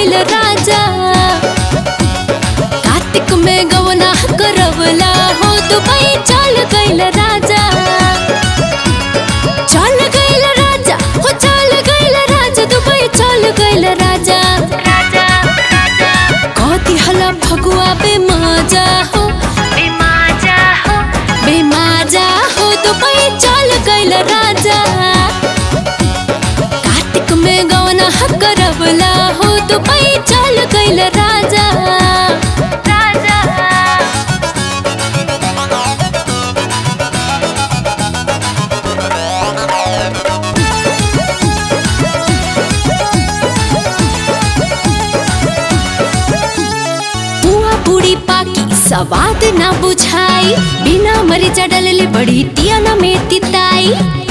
गइल राजा कार्तिक में गवना करवला हो दुबई चल गइल राजा चल गइल राजा हो चल गइल राजा दुबई चल गइल राजा राजा राजा कति हला भगुआ बेमाजा हो बेमाजा हो बेमाजा हो दुबई चल गइल राजा कार्तिक में गवना करवला हो दुबई चल गइल राजा राजा बुआ बूढ़ी पाकी सवाद ना बुझाई बिना मरीचा डलले बड़ी तियना में तिताई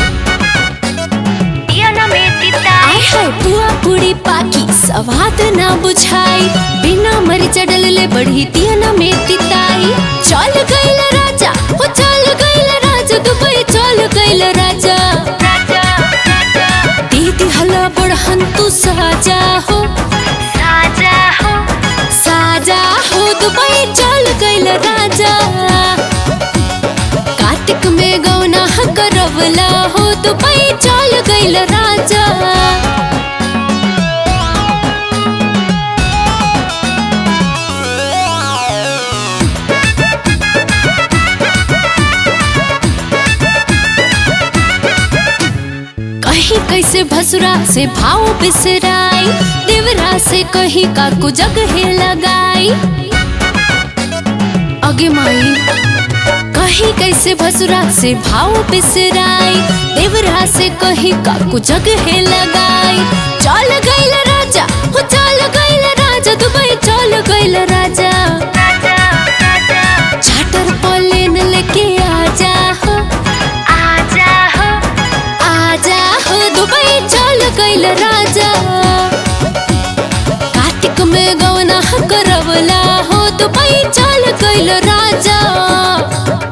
दिया में तिता आय हाय बुआ बूढ़ी पाकी सवाद ना बुझाई बिना मरीचा डलले बड़ी तियना में तिताई चल गइल राजा हो चल गइल राजा दुबई चल गइल राजा राजा राजा दीदी हला बड़हन तू साजा हो साजा हो साजा हो दुबई चल गइल राजा कार्तिक में गौना करवला हो दुबई चल गइल राजा कहीं कैसे भसुरा से भाव बिसराई देवरा से कहीं काकू जगह लगाई अगे माई कहीं कैसे भसुरा से भाव बिसराई देवरा से कहीं काकू जगह लगाई चल गइल राजा हो चल गइल राजा दुबई चल गइल राजा राजा राजा चार्टर प्लेन लेके आजा हो आजा हो आजा हो दुबई चल गइल राजा कार्तिक में गवना करवला हो दुबई चल गइल राजा